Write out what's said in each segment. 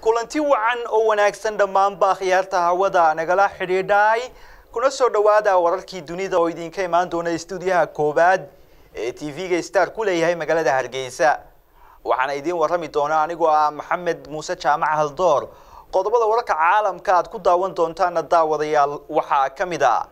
kulanti wacan oo wanaagsan dhammaanba akhyaarta hawada nagala xidhiidhay kuna soo dhowaada wararkii dunida oo idinka imaan doona stuudiyaha koowaad ee t v-ga star ku leeyahay magaalada hargeysa waxaana idiin warrami doona anigoo ah maxamed muuse jaamac haldoor qodobada wararka caalamka aad ku daawan doontaana daawadayaal waxaa ka mid a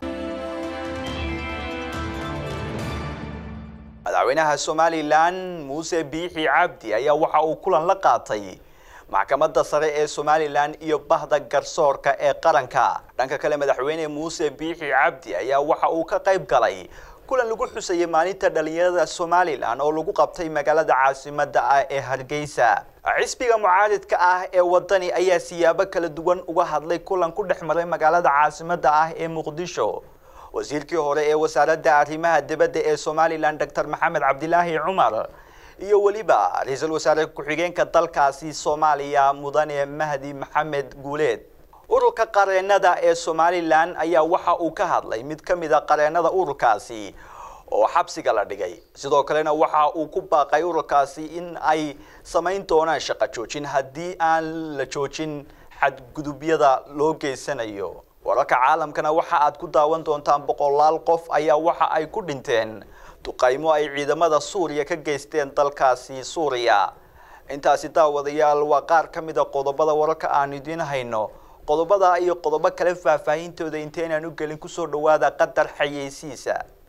madaxweynaha somalilan muuse biixi cabdi ayaa waxa uu kulan la qaatay maxkamadda sare ee somalilan iyo bahda garsoorka ee qaranka dhanka kale madaxweyne muuse biixi cabdi ayaa waxa uu ka qayb galay kulan lagu xusayay maalinta dhalinyarada somalilan oo lagu qabtay magaalada caasimada ah ee hargeysa xisbiga mucaaridka ah ee wadani ayaa siyaabo kala duwan uga hadlay kulan ku dhex maray magaalada caasimada ah ee muqdisho wasiirkii hore ee wasaaradda arrimaha dibadda ee somalilan doctor maxamed cabdilaahi cumar iyo weliba ra-iisul wasaare ku-xigeenka dalkaasi soomaaliya mudane mahdi maxamed guuleed ururka qareenada ee somalilan ayaa waxa uu ka hadlay mid ka mid a qareenada ururkaasi oo xabsiga la dhigay sidoo kalena waxa uu ku baaqay ururkaasi in ay samayn doonaan shaqo joojin haddii aan la joojin xadgudubyada loo geysanayo wararka caalamkana waxa aad ku daawan doontaan boqolaal qof ayaa waxa ay ku dhinteen duqaymo ay ciidamada suuriya ka geysteen dalkaasi suuriya intaasi daawadayaal waa qaar ka mid a qodobada wararka aan idiin hayno qodobada iyo qodobo kale faahfaahintooda inteynaan u gelin kusoo dhawaada qadar xayeysiisa